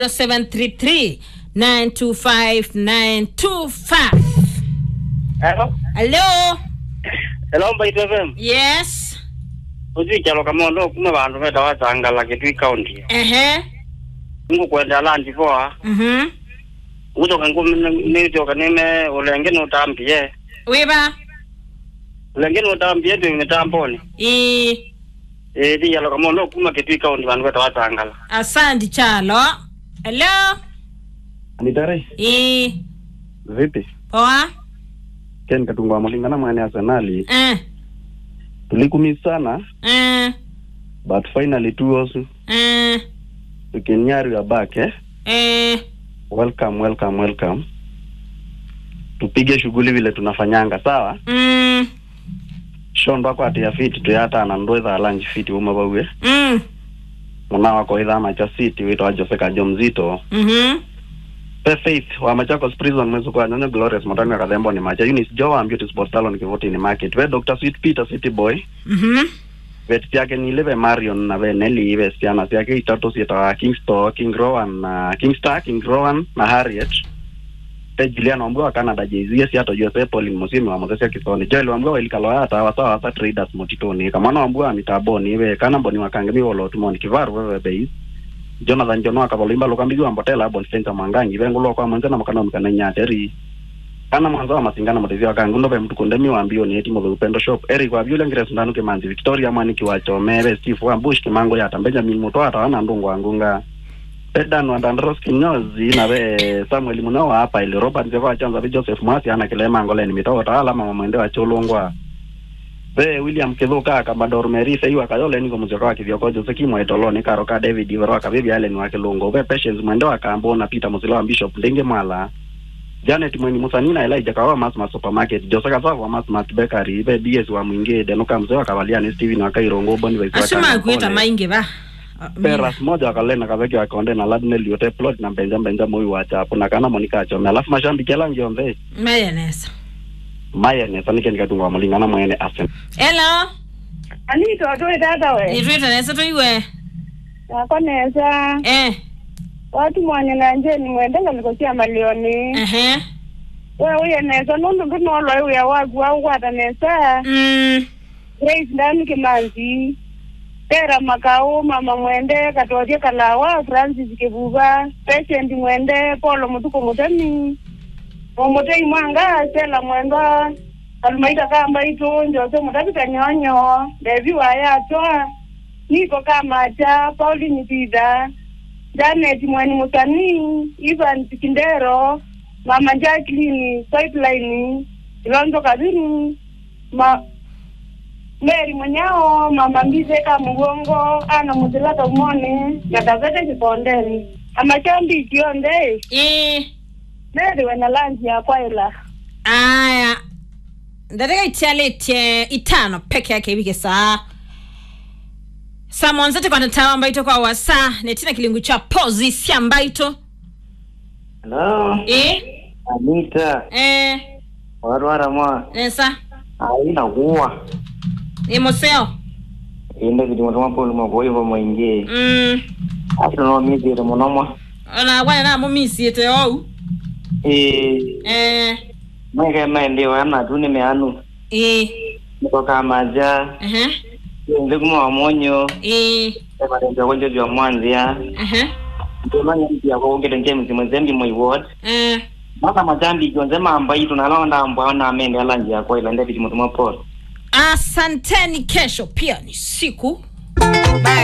0733 925 925 Hello. hello Hello Mbaito FM. yes Uzi chalo kama ndo kuma bantu beta wazangala kitu county. ehe Ngo kwenda landi poa. mhm Uzo kangu ni joka nime ulenge no tambie. wiba Ulenge no tambie tu ni tamboni. i Eh di chalo kama ndo kuma kitu county bantu beta wazangala. asandi chalo hello Anitare, i vipi? poa Ken Katunga Malingana mwene Arsenali. eh Tulikumi sana eh but finally two us eh we can hear you are back eh? eh Welcome, welcome, welcome. Tupige shughuli vile tunafanyanga sawa? mm Shondo ako ati ya fiti tuyata na ndo itha lunch fiti uma bawe. mm Muna wako itha macha city wito wa Jose Kajo mzito. mhm Pe Faith wa Machakos prison mwezo kwa nyonya Glorious Motani akadhembo ni macha. Eunice Joa Beauty Sport Salon kivoti ni market. We Dr. Sweet Peter City Boy. mhm vet ciake nile ve marion na ve neli ve ciana ciake itatu cietaga kingsto king rowan na kingstar king rowan na harriet te julian wambua wa canada jz ciato jose polin musimi wa muthecia kisoni joel wambua wailikalwa ata wasawa wasa traders motitoni kamwana wambua wa mitaboni ve kana mboni wakange mi wolotumoni kivaru veve beis jonathan jono akavolimba lukambigi wa mbotela bonfensa mwangangi vengulwa kwa mwenze na makana mkana nyateri kana mwanzo wa masingana mutethia wa kangu ndove mtu kunde mi wambio ni eti muthe upendo shop eric wa vyule ngire sundanu kimanzi victoria mwani kiwachomere steve wa bush kimango yata benjamin muto ata wana ndungu wangunga pedan wa dandros kinyozi na ve samuel muno wa hapa ili robert zeva wa chanza vi joseph mwasi ana kilema ngoleni mitogo tawala mama mwende wa chulungwa ve william kithuka kamador merise iwa kayole niko muzioka wa kithioko jose kimwe toloni karo ka david ivero wa kavivi allen wa kilungu ve patience mwende wa kambo na peter musila wa bishop ndingi mwala Janet Mweni Musanina Elijah Kawa Masma Supermarket Jose Kasavu wa Masma Bakery Ibe DS wa Mwingi Denuka Mzee wa Kavaliani Steven wa Kairongo Boni wa Isaka asima kuita maingi ba Peras moja wa Kalena Kaveki wa Konde na Ladnell yote plot na Benja Benja Moyo wa Chapo na kana Monica Achome alafu mashambi kela ngionze mayonnaise Maya ne sanike nikatunga wa Malingana mwene Arsenal hello anito atoi tata we nitwita nesa tuiwe nakonesa eh watu mwanya nanje nimwendenga likosia malioni ehe we uye nesa nundu ndu noloi uya waku waukwata nesa mm grace ndani kimanzi pera makau mama mwende katorie kalawa francis kivuva patient mwende polo mutuku mutemi omutei mwanga sela mwendwa alumaita kamba itu njose mutapita nyonyo devi wayatwa niko kamacha pauline pida janet mweni musanii ivan sikindero mama jacqueline pipeline ilonzo kabini ma meri mwenyao mama mbizeka mugongo ana muzilata umone natavete kipondeni amachambi kionde i meri wena lanji yakwaila aya ndataka itialetie itano peke yake ivike saa samonzete kwa natawa mbaito kwa wasa netina kilingu cha pozi sia mbaito Hello, eh Anita. eh Warwara mwa. nesa Aina kuwa. imoseo Inde kiti mwa polo mwa kwa hivyo mwingie. mm Ato no mizi ite mwa mwa. ona wana na mumisi ete ou Eh, eh mweke mende wa na tu nimeanu. eh Niko kama ja. ehe Inde kuma wa monyo. eh Ema ndio kwa ndio mwanzia. ehe Ndio manya mpia kwa ngete James mwezembi mwa ward. eh Maka majambi jonze mamba itu na laonda mbwa na amende ala njia kwa ila ndeti mwa polo. asanteni kesho pia ni siku Bye.